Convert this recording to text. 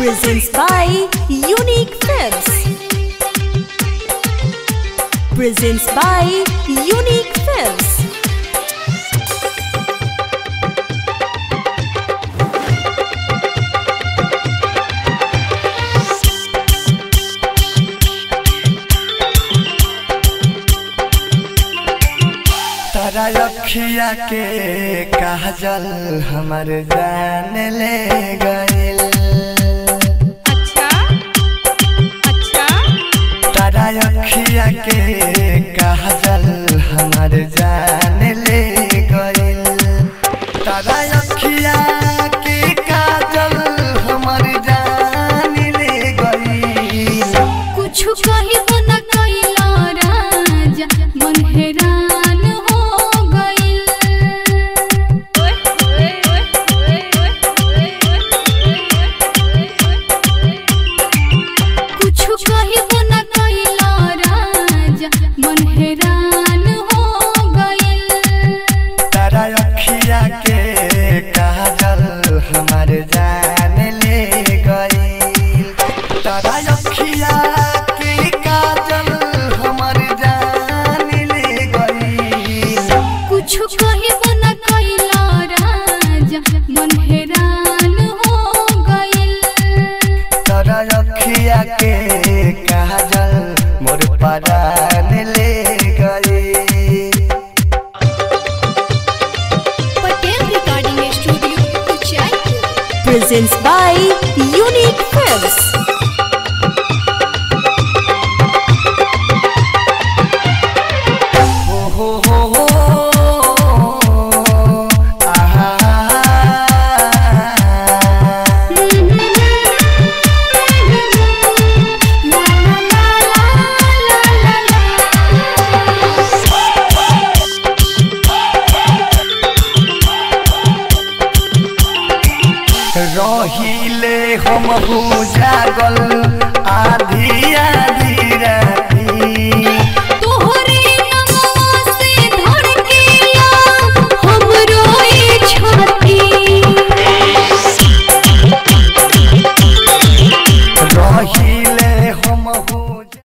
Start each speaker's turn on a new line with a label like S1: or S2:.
S1: Presents by Unique Films. Presents by Unique Films.
S2: तारा रखिया के काजल हमर जान ले गइल
S3: अच्छा अच्छा
S2: तारा रखिया के काजल हमर जान ले गइल तारा रखिया के काजल हमर जान ले गइल
S3: कुछ कहिबो न कइला राजा मन हैरान हो गइल कुछ कहिबो न कइला राजा मन हैरान हो गइल
S2: तारा रखिया के काजल हमर जान ले गइल तारा रखिया के काजल हमर जान ले गइल
S3: कुछ कहिबो न कइला राजा मन हैरान हो गइल
S2: तारा रखिया के काजल मोर परान ले गइल
S3: Patel recording studio Uchaipur
S1: Presents by Unique Films.
S2: हो हो हो हो आहा रहिले हम जागल आधिया